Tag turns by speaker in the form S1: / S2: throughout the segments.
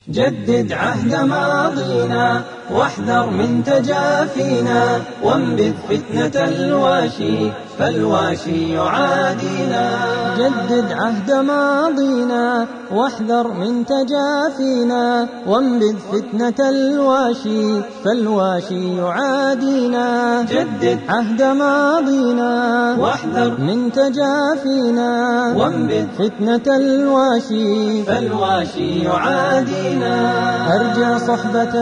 S1: جدد عهد ماضينا واحذر من تجافينا وانبذ فتنة الواشي فالواشي يعادينا جدد عهد ماضينا واحذر من تجافينا وانبذ فتنة الواشي فالواشي يعادينا جدد عهد ماضينا واحذر من تجافينا وانبذ فتنة الواشي فالواشي يعادينا أرجع صحبة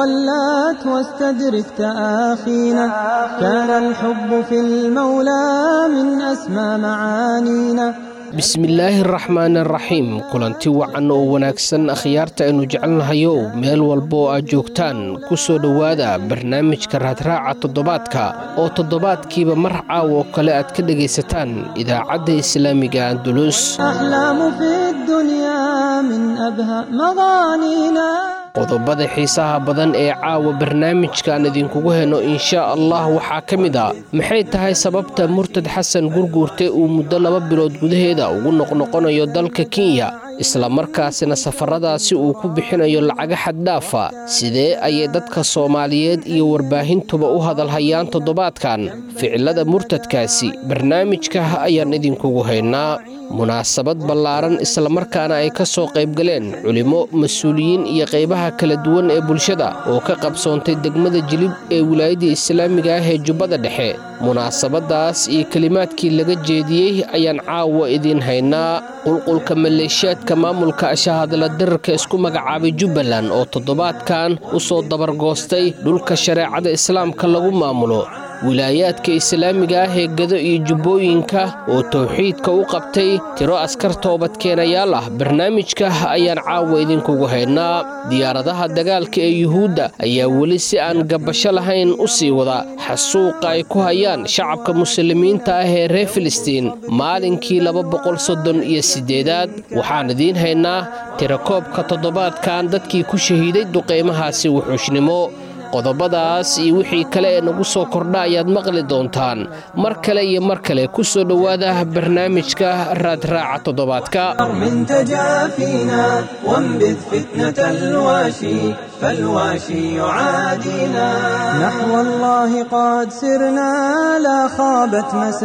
S1: ولات واستدرك تآخينا كان الحب في المولى من أسمى معانينا
S2: bismillaahi araxmaan araxiim kulanti wacan oo wanaagsan akhyaarta aynu jecelnahayow meel walba oo aad joogtaan ku soo dhowaada barnaamijka raadraaca toddobaadka oo toddobaadkiiba mar caawo kale aad ka dhegaysataan idaacadda islaamiga andulus
S1: أحلام في الدنيا من أبهى مغانينا
S2: qodobada xiisaha badan ee caawa barnaamijkaan idinkugu heno inshaa allah waxaa ka mid a maxay tahay sababta murtad xasan gurguurte uu muddo laba bilood gudaheeda ugu noqnoqonayo dalka kenya islamarkaasina safaradaasi uu ku bixinayo lacaga xaddhaafa sidee ayay dadka soomaaliyeed iyo warbaahintuba u hadalhayaan toddobaadkan ficilada murtadkaasi barnaamijka ayaan idinkugu haynaa munaasabad ballaaran islamarkaana ay ka soo qaybgaleen culimmo mas-uuliyiin iyo qaybaha kala duwan ee bulshada oo ka qabsoontay degmada jilib ee wilaayadda islaamiga ah ee jubbada dhexe munaasabadaas iyo kelimaadkii laga jeediyey ayaan caawa idiin haynaa qulqulka maleeshiyaadka maamulka ashahadla dirarka isku magacaabay jubbaland oo toddobaadkan u soo dabargoostay dhulka shareecada islaamka lagu maamulo wilaayaadka islaamiga ah ee gado iyo jubbooyinka oo towxiidka u qabtay tiro askar toobadkeenayaal ah barnaamijka ayaan caawa idinkugu haynaa diyaaradaha dagaalka ee yuhuudda ayaa weli si aan gabasho lahayn u sii wada xasuuqa ay ku hayaan shacabka muslimiinta ah ee reer filistiin maalinkii laba boqol soddon iyo siddeedaad waxaan idiin haynaa tirakoobka toddobaadkan dadkii ku shahiiday duqaymahaasi wuxuushnimo qodobadaas iyo wixii kale ee nagu soo kordha ayaad maqli doontaan mar kale iyo mar kale ku soo dhowaada barnaamijka raadraaca toddobaadka
S1: من تجافينا وانبذ فتنة الواشي فالواشي يعادينا نحو الله قد سرنا لا خابت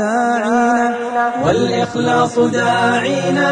S1: مساعينا والإخلاص داعينا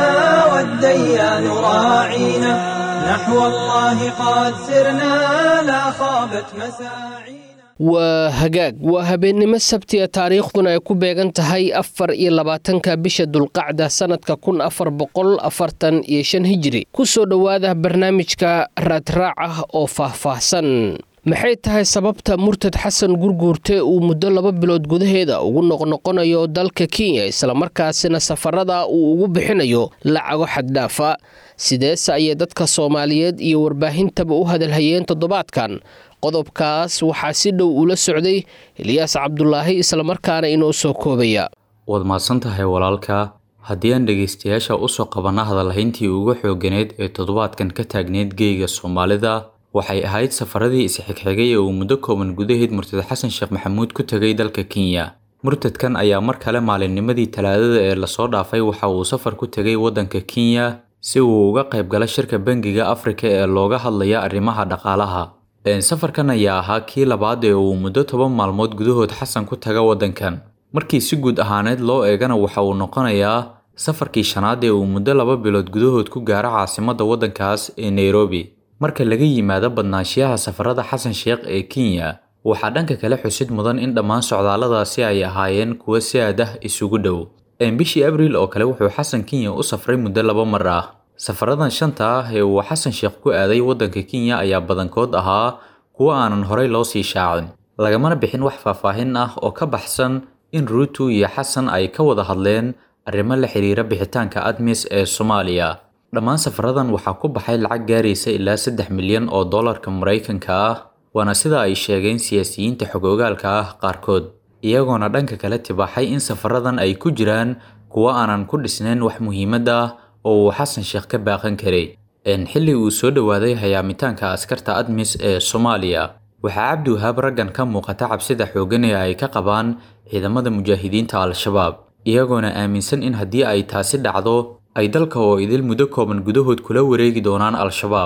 S1: والديان راعينا نحو الله قد سرنا لا خابت مساعينا
S2: waa hagaag waa habeennimo sabtiga taariikhduna ay ku beegan tahay afar iyo labaatanka bisha dulqacda sannadka kun afar boqol afartan iyo shan hijiri ku soo dhowaada barnaamijka raadraaca oo faahfaahsan maxay tahay sababta murtad xasan gurguurte uu muddo laba bilood gudaheeda ugu noqnoqonayo dalka kenya islamarkaasina safarada uu ugu bixinayo lacago xaddhaafa sideese ayay dadka soomaaliyeed iyo warbaahintaba u hadalhayeen toddobaadkan qodobkaas waxaa si dhow ula socday eliyaas cabdulaahi islamarkaana inoo soo koobaya
S3: waad mahadsan tahay walaalka haddii aan dhegaystayaasha usoo qabanna hadalhayntii ugu xooganeed ee toddobaadkan ka taagneyd geyga soomaalida waxay ahayd safaradii isxigxigay ee uu muddo kooban gudaheed murtad xasan sheekh maxamuud ku tegay dalka kenya murtadkan ayaa mar kale maalinnimadii talaadada ee lasoo dhaafay waxa uu safar ku tegay waddanka kenya si uu uga qayb gala shirka bangiga afrika ee looga hadlaya arrimaha dhaqaalaha safarkan ayaa ahaa kii labaad ee uu muddo toban maalmood gudahood xasan ku taga waddankan markii si guud ahaaneed loo eegana waxa uu noqonayaa safarkii shanaad ee uu muddo laba bilood gudahood ku gaaro caasimadda waddankaas ee nairobi marka laga yimaado badnaanshiyaha safarada xasan sheekh ee kenya waxaa dhanka kale xusid mudan in dhammaan socdaalladaasi ay ahaayeen kuwo si aad ah isugu dhow bishii abriil oo kale wuxuu xasan kenya u safray muddo laba mar ah safaradan shanta ah ee uu xasan sheekh ku aaday waddanka kenya ayaa badankood ahaa kuwo aanan horey loo sii shaacin lagamana bixin wax faahfaahin ah oo ka baxsan in ruutu iyo xasan ay ka wada hadleen arrimo la xiriira bixitaanka admis ee soomaaliya dhammaan safaradan waxaa ku baxay lacag gaaraysa ilaa saddex milyan oo dollarka maraykanka ah waana sida ay sheegeen siyaasiyiinta xog-ogaalka ah qaarkood iyagoona dhanka kale tibaaxay in safaradan ay ku jiraan kuwo aanan ku dhisnayn wax muhiimad ah oo uu xasan sheekh ka baaqan karay xilli uu soo dhowaaday hayaamitaanka askarta admis ee soomaaliya waxaa cabdiwahaab raggan ka muuqata cabsida xooggan ee ay ka qabaan ciidamada mujaahidiinta al-shabaab iyagoona aaminsan in haddii ay taasi dhacdo ay dalka oo idil muddo kooban gudahood kula wareegi doonaan al-shabaab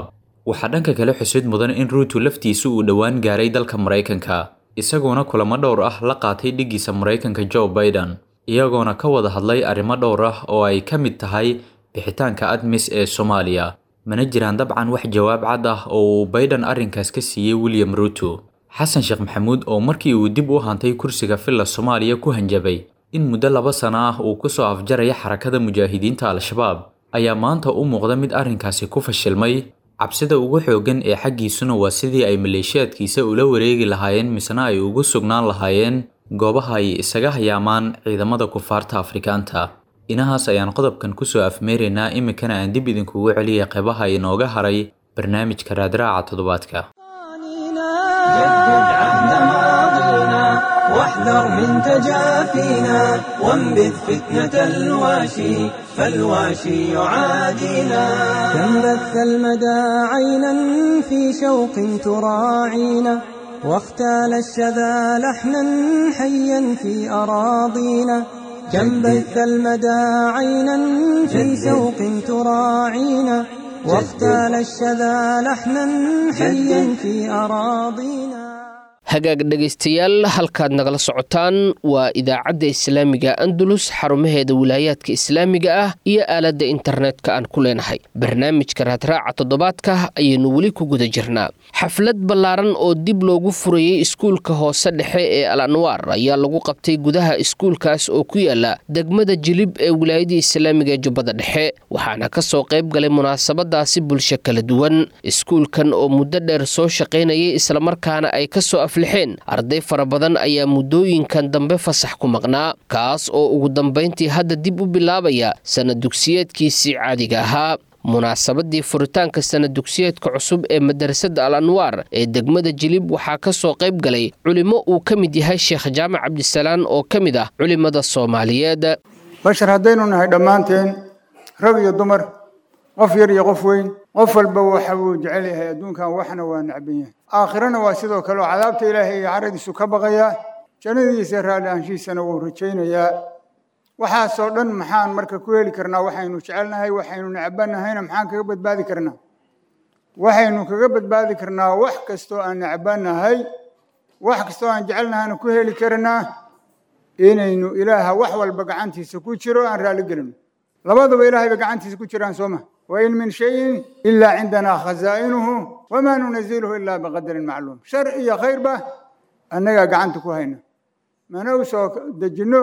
S3: waxaa dhanka kale xusid mudan in ruutu laftiisu uu dhowaan gaaray dalka maraykanka isagoona kulamo dhowr ah la qaatay dhiggiisa maraykanka joe biden iyagoona ka wada hadlay arrimo dhowr ah oo ay ka mid tahay bixitaanka admis ee soomaaliya mana jiraan dabcan wax jawaab cad ah oo uu biden arrinkaas ka siiyey william ruuto xasan sheekh maxamuud oo markii uu dib u hantay kursiga villa soomaaliya ku hanjabay in muddo laba sano ah uu ku soo afjaraya xarakada mujaahidiinta al-shabaab ayaa maanta u muuqda mid arrinkaasi ku fashilmay cabsida ugu xooggan ee xaggiisuna waa sidii ay maleeshiyaadkiisa ula wareegi lahaayeen misna ay ugu sugnaan lahaayeen goobaha ay isaga hayaamaan ciidamada kufaarta afrikaanta inahaas ayaan qodobkan kusoo afmeeraynaa iminkana aan dib idinkugu celiyay qeybaha inooga haray barnaamijka raadraaca toddobaadka
S1: جدد عهد ماضينا واحذر من تجافينا وانبذ فتنة الواشي فالواشي يعادينا كم بث المدى عينا في شوق تراعينا واختال الشذا لحنا حيا في أراضينا كم بث المدى عينا في شوق تراعينا واختال الشذا لحنا حيا في أراضينا
S2: hagaag dhegaystayaal halkaad nagala socotaan waa idaacadda islaamiga andalus xarumaheeda wilaayaadka islaamiga ah iyo aaladda internetka aan ku leenahay barnaamijka raadraaca toddobaadka ayaynu weli ku guda jirnaa xaflad ballaaran oo dib loogu furayey iskuulka hoose dhexe ee al anwaar ayaa lagu qabtay gudaha iskuulkaas oo ku yaala degmada jilib ee wilaayada islaamiga ee jubbada dhexe waxaana ka soo qayb galay munaasabadaasi bulsho kala duwan iskuulkan oo muddo dheer soo shaqaynayay islamarkaana ay kasoo aflixeen arday fara badan ayaa muddooyinkan dambe fasax ku maqnaa kaas oo ugu dambayntii hadda dib u bilaabaya sanad dugsiyeedkiisii caadiga ahaa munaasabadii furitaanka sanad dugsiyeedka cusub ee madarasada al anwaar ee degmada jilib waxaa ka soo qayb galay culimo uu ka mid yahay sheekh jaamac cabdisalaan oo ka mid ah culimada soomaaliyeed
S4: bashar haddaynu nahay dhammaanteen rag iyo dumar qof yar iyo qof weyn qof walba waxa uu jecel yahay adduunkan waxna waa necban yahay aakhirana waa sidoo kale oo cadaabta ilaahay iyo caradiisu ka baqayaa jannadiisa raalli aanshiisana wuu rajaynayaa waxaasoo dhan maxaan marka ku heli karnaa waxaynu jecelnahay waxaynu necbanahayna maxaan kaga badbaadi karnaa waxaynu kaga badbaadi karnaa wax kastoo aan necbanahay wax kastoo aan jecelnahayna ku heli karnaa inaynu ilaaha wax walba gacantiisa ku jiro aan raalli gelino labaduba ilaahay bay gacantiisa ku jiraan soo ma wain min shayin ilaa cindanaa khazaa'inuhu wamaa nunaziluhu ilaa biqadarin macluum shar iyo khayrba annagaa gacanta ku hayna mana u soo dejinno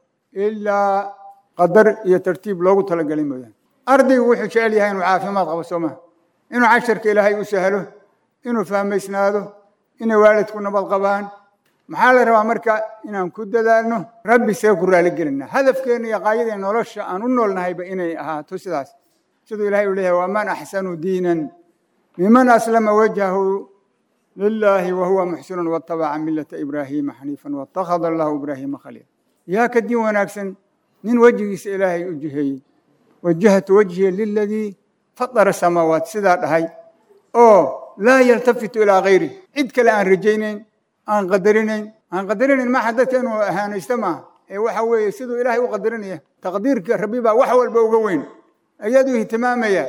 S4: ilaa qadar iyo tartiib loogu talagelay mooyaane ardaygu wuxuu jecel yahay inuu caafimaad qabo soo maha inuu casharka ilaahay u sahlo inuu fahmaysnaado inay waalidku nabad qabaan maxaa la rabaa marka inaan ku dadaalno rabbi see ku raaligelinaa hadafkeena iyo qaayadee nolosha aan u noolnahayba inay ahaato sidaas siduu ilahay uu leeyahay waman axsanu diinan miman aslama wajhahu lilaahi wahuwa muxsinun watabaca milata ibraahiima xaniifan watakhada allahu ibraahiima khaliila yaa ka diin wanaagsan nin wejigiisa ilaahay u jiheeyey wajahtu wajhiya liladii fadara samaawaat sidaa dhahay oo laa yaltafitu ilaa kayri cid kale aan rajaynayn aan qadarinayn aan qadarinayn maaha dadka inuu ahaanaysto maaha ee waxa weeye siduu ilaahay u qadarinaya taqdiirka rabbi baa wax walba uga weyn ayaduu ihtimaamaya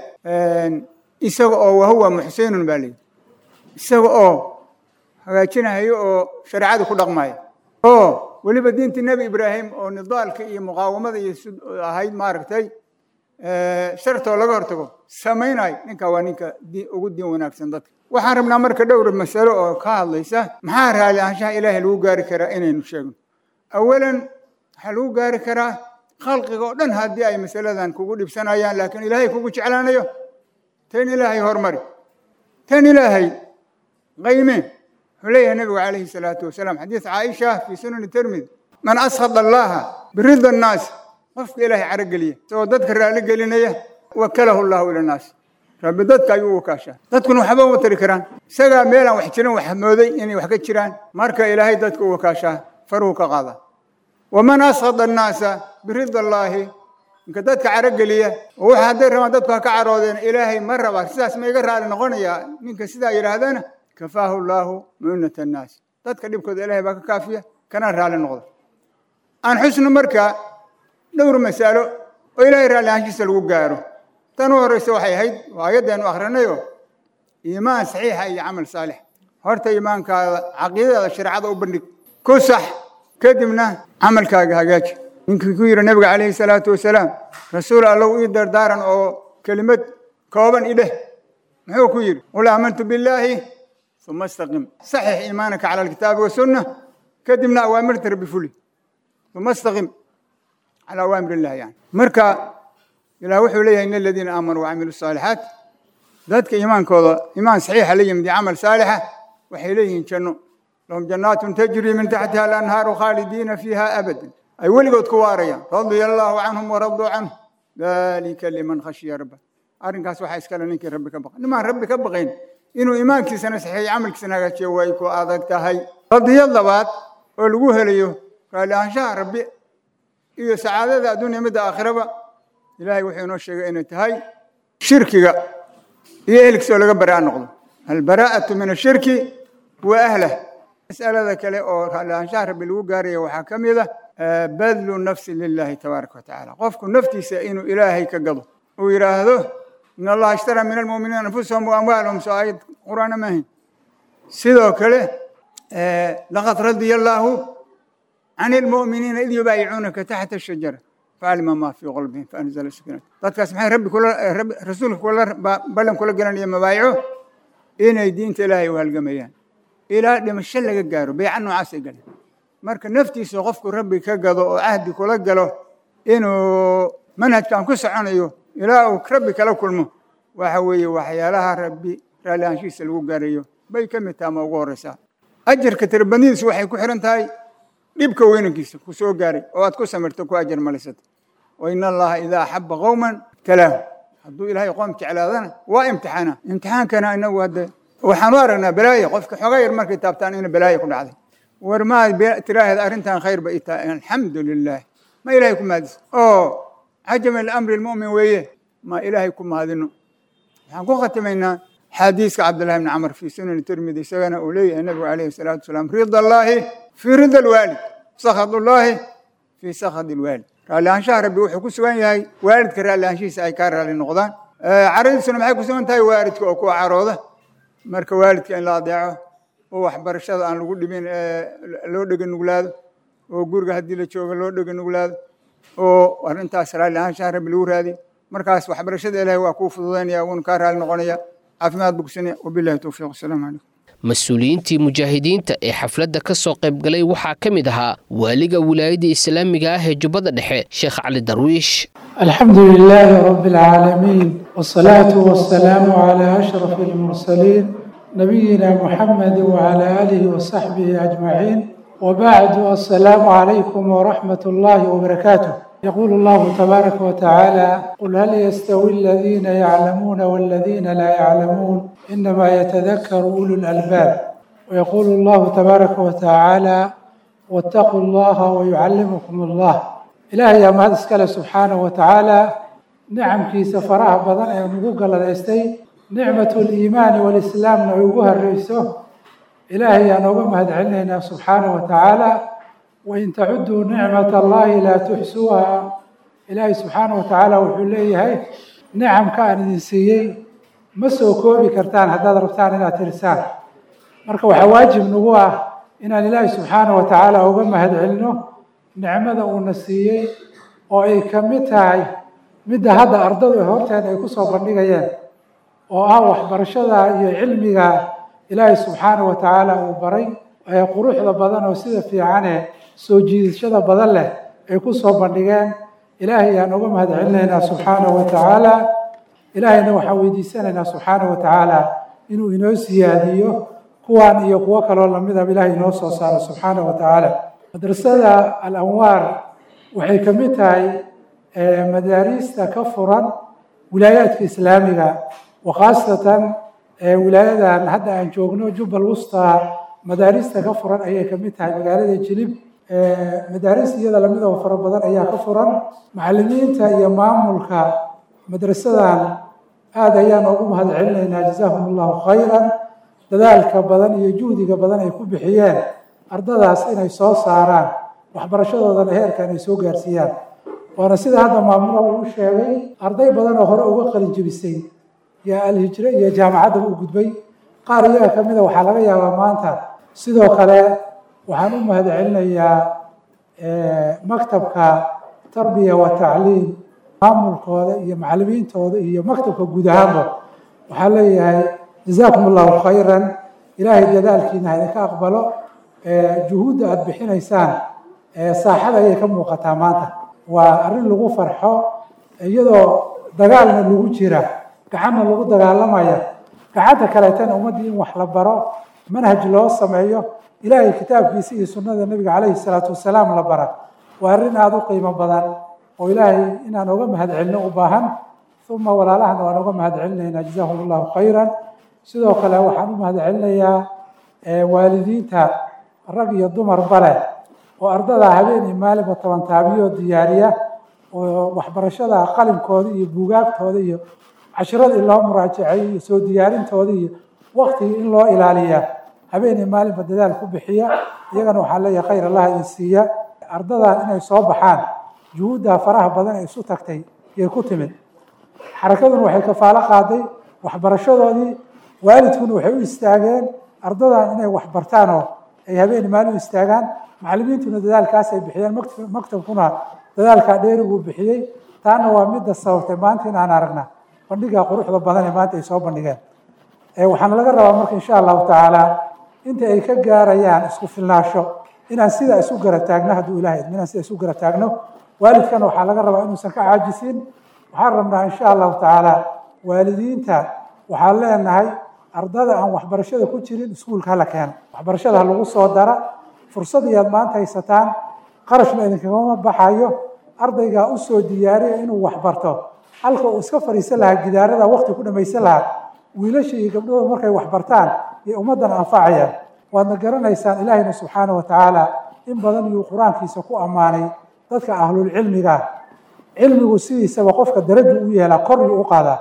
S4: isaga oo wahuwa muxsinun baa leeyihi isaga oo hagaajinayo oo shareecada ku dhaqmaya oo weliba diintii nebi ibraahim oo nidaalka iyo muqaawamada iyo ahayd maaragtay shartoo laga hortago samaynayo ninka waa ninka ugu diin wanaagsan dadka waxaan rabnaa marka dhowr masalo oo ka hadlaysa maxaa raali ahaanshaha ilaahay lagu gaari karaa inaynu sheegno awalan waxaa lagu gaari karaa khalqiga oo dhan haddii ay masaladan kugu dhibsanayaan laakiin ilaahay kugu jeclaanayo tan ilaahay hormari tan ilaahay qayme wuxuu leeyahay nabigu calayhi salaatu wasalaam xadiis caaisha fii sunani tirmidi man askhada allaha birida annaas qofka ilaahay carogeliya isagoo dadka raali gelinaya wakalahu llahu ila annaas rabbi dadka ayuu u wakaashaa dadkuna waxba uma tari karaan isagaa meelaan wax jirin wax mooday inay wax ka jiraan marka ilaahay dadka u wakaashaa faruhu ka qaada waman askhada annaasa birida allaahi ninka dadka carogeliya oo waxa hadday rabaan dadku ha ka caroodeen ilaahay ma rabaa sidaas ma iga raali noqonayaa ninka sidaa yidhaahdana kafaahu llaahu mu'unata annaas dadka dhibkooda ilaahay baa ka kaafiya kana raali noqda aan xusno marka dhowr masalo oo ilaahay raalli ahaanshiisa lagu gaaro tan u horreysa waxay ahayd waa ayaddeenu akhrinayo iimaan saxiixa iyo camal saalix horta iimaankaada caqiidadaada shareecada u bandhig ku sax kadibna camalkaaga hagaaji ninkii ku yidhi nabiga calayhi salaatu wasalaam rasuul allow ii dardaaran oo kelimad kooban idheh muxuu ku yidhi qul aamantu billaahi uma istaqim saxix iimaanaka cala alkitaabi wasunna kadibna awaamirta rabbi fuli uma istaqim cala awaamir illahi yani marka ilaah wuxuu leeyahay in aladiina aamanuu wacamilu saalixaat dadka iimaankooda iimaan saxiixa la yimid iyo camal saalixa waxay leeyihiin janno lahum jannaatun tajrii min taxtiha alanhaaru khaalidiina fiiha abadan ay weligood ku waarayaan radia allaahu canhum waraduu canhu dalika liman khashiya rabba arrinkaas waxaa iskale ninkii rabbi ka baqay nimaan rabbi ka baqayn inuu iimaankiisana saxiiyo camalkiisana hagaajiyo way ku adag tahay qadiyad labaad oo lagu helayo raalli ahaanshaha rabbi iyo sacaadada adduunya midda aakhiraba ilaahay wuxuu inoo sheegay inay tahay shirkiga iyo ehelkiisa oo laga baraa noqdo albaraa'atu min ashirki wa ahlah mas'alada kale oo raalli ahaanshaha rabbi lagu gaaraya waxaa ka mid ah badlu nafsi lilahi tabaaraka watacaala qofku naftiisa inuu ilaahay ka gado uu yidhaahdo in allaha ishtara min almu'miniina anfusahum wa amwaalahum soo aayad qur'aana maahayn sidoo kale laqad radiya allaahu can ilmu'miniina id yubaayicuunaka taxta ashajara facalima ma fii qalbihim faanzala sakiinata dadkaas maxay rabbi kula rabbi rasuulka kula ballan kula gelanaya mabaayico inay diinta ilaahay u halgamayaan ilaa dhimasho laga gaaro beeca noocaasay galeen marka naftiisa qofku rabbi ka gado oo cahdi kula galo inuu manhajkan ku soconayo ilaa uu rabbi kala kulmo waxa weeye waxyaalaha rabbi raalli ahaanshihiisa lagu gaarayo bay ka mid taha ma ugu horreysaa ajarka tirabadnidiisu waxay ku xihan tahay dhibka weynankiisa ku soo gaaray oo aad ku samirto ku ajar malisata wa in allaha idaa axaba qowman ibtalaahu hadduu ilaahay qoom jeclaadana waa imtixaana imtixaankana inagu hadde waxaan u aragnaa balaayo qofka xoogaa yar markay taabtaan ina balaayo ku dhacday war maad tiraahda arrintan khayr ba ii tahay alxamdu lilah ma ilaahay ku mahadisa oo cajama liamri lmu'min weeye ma ilaahay ku mahadino waxaan ku khatimaynaa xadiiska cabdillahi bni camar fii sunani tirmidi isagana uu leeyahay nabigu calayhi salaatu wasalaam rida allaahi fii rida alwaalid sakhad ullaahi fii sakhad alwaalid raalli ahaanshaha rabbi wuxuu ku sugan yahay waalidka raalli ahaanshihiisa ay kaa raalli noqdaan caradiisuna maxay ku sugan tahay waalidka oo kuwa carooda marka waalidka in la adeeco oo waxbarashada aan lagu dhibin loo dhega nuglaado oo guriga haddii la joogo loo dhega nuglaado oo arrintaas raalli ahaanshaha rabbi lagu raadiyo markaas waxbarashada ilaahay waa kuu fududaynaya wuuna kaa raalli noqonaya caafimaad bogsanaya wabillahi towfiiq wasalaamu calaykum
S2: mas-uuliyiintii mujaahidiinta ee xafladda ka soo qayb galay waxaa ka mid ahaa waaliga wilaayadda islaamiga ah ee jubbada dhexe sheekh cali darwiish
S5: الحمد لله رب العالمين والصلاة والسلام على أشرف المرسلين نبينا محمد وعلى آله وصحبه أجمعين وبعد السلام عليكم ورحمة الله وبركاته يقول الله تبارك وتعالى قل هل يستوي الذين يعلمون والذين لا يعلمون إنما يتذكر أولو الألباب ويقول الله تبارك وتعالى واتقوا الله ويعلمكم الله ilaahay yaa mahad iskale subxaanahu wa tacaala nicamkiisa faraha badan ee nagu galladaystay nicmatu liimaani walislaamna ay ugu horreyso ilaahay yaa nooga mahad celinaynaa subxaanahu wa tacaala wain tacuduu nicmata allahi laa tuxsuuha ilaahay subxaanahu wa tacaala wuxuu leeyahay nicamka aan idin siiyey ma soo koobi kartaan haddaad rabtaan inaad tirisaan marka waxaa waajib nagu ah inaan ilaahay subxaanahu wa tacaala uga mahad celino nicmada uuna siiyey oo ay ka mid tahay midda hadda ardadu horteeda ay ku soo bandhigayeen oo ah waxbarashada iyo cilmiga ilaahay subxaanahu wa tacaala uu baray ee quruxda badan oo sida fiicane soo jiidashada badan leh ay ku soo bandhigeen ilaahay ayaan uga mahad celinaynaa subxaanahu wa tacaala ilaahayna waxaan weydiisanaynaa subxaanahu wa tacaala inuu inoo siyaadiyo kuwan iyo kuwo kaloo lamidaba ilaahay inoo soo saaro subxaanahu wa tacaala madrasada alanwaar waxay ka mid tahay madaariista ka furan wilaayaadka islaamiga wa khaasatan wilaayadan hadda aan joogno jubbal wusta madaarista ka furan ayay ka mid tahay magaalada jilib madaaris iyada lamid oo fara badan ayaa ka furan macalimiinta iyo maamulka madrasadan aada ayaan ugu mahad celinaynaa jazaahum allahu khayran dadaalka badan iyo juhdiga badan ay ku bixiyeen ardadaas inay soo saaraan waxbarashadoodana heerkan ay soo gaarsiiyaan waana sida hadda maamula uu sheegay arday badan oo hore uga qalin jebisay iyo alhijre iyo jaamacaddaba u gudbay qaar iyaga ka mida waxaa laga yaabaa maanta sidoo kale waxaan u mahad celinayaa maktabka tarbiya wa tacliim maamulkooda iyo macalimiintooda iyo maktabka guud ahaanba waxaa leeyahay jazaakum allahu khayran ilaahay dadaalkiina ha idinka aqbalo juhuudda aada bixinaysaan saaxada ayay ka muuqataa maanta waa arrin lagu farxo iyadoo dagaalna lagu jira gacanna lagu dagaalamaya gacanta kaleetana ummaddii in wax la baro manhaj loo sameeyo ilaahay kitaabkiisa iyo sunnada nebiga calayhi salaatu wasalaam la bara waa arrin aada u qiimo badan oo ilaahay inaan oga mahad celino u baahan uma walaalahana waan oga mahad celinaynaa jazahum allahu khayran sidoo kale waxaan u mahad celinayaa waalidiinta rag iyo dumarba leh oo ardada habeen iyo maalinba toban taabiyo diyaariya oo waxbarashada qalinkooda iyo buugaagtooda iyo cashiradii loo muraajaceeyo iyo soo diyaarintooda iyo waktigii in loo ilaaliya habeen iyo maalinba dadaal ku bixiya iyagana waxaan leeyahay khayr allah idin siiya ardadan inay soo baxaan juhuudda faraha badan ee isu tagtay yay ku timid xarakaduna waxay kafaalo qaaday waxbarashadoodii waalidkuna waxay u istaageen ardadan inay wax bartaan oo ay habeen maalin u istaagaan macalimiintuna dadaalkaas ay bixiyeen maktabkuna dadaalkaa dheeriguu bixiyey taana waa midda sababtay maanta inaan aragna bandhiga quruxda badan ee maanta ay soo bandhigeen waxaana laga rabaa marka insha allahu tacaala inta ay ka gaarayaan isku filnaasho inaan sidaa isu gara taagno hadduu ilahay idmo inaan sidaa isu gara taagno waalidkana waxaa laga rabaa inuusan ka caajisin waxaan rabnaa insha allahu tacaala waalidiinta waxaan leenahay ardada aan waxbarashada ku jirin iskuulka hala keeno waxbarashada ha lagu soo dara fursad iyaad maanta haysataan qarashna idinkagama baxayo ardaygaa usoo diyaariya inuu waxbarto halka uu iska fadhiisan lahaa gidaarada wakti ku dhamaysan lahaa wiilasha iyo gabdhahooda markay waxbartaan iyo ummaddan anfacayaan waadna garanaysaan ilaahayna subxaana wa tacaala in badan iyuu qur-aankiisa ku ammaanay dadka ahlulcilmiga cilmigu sidiisaba qofka daraju u yeelaa koryuu u qaadaa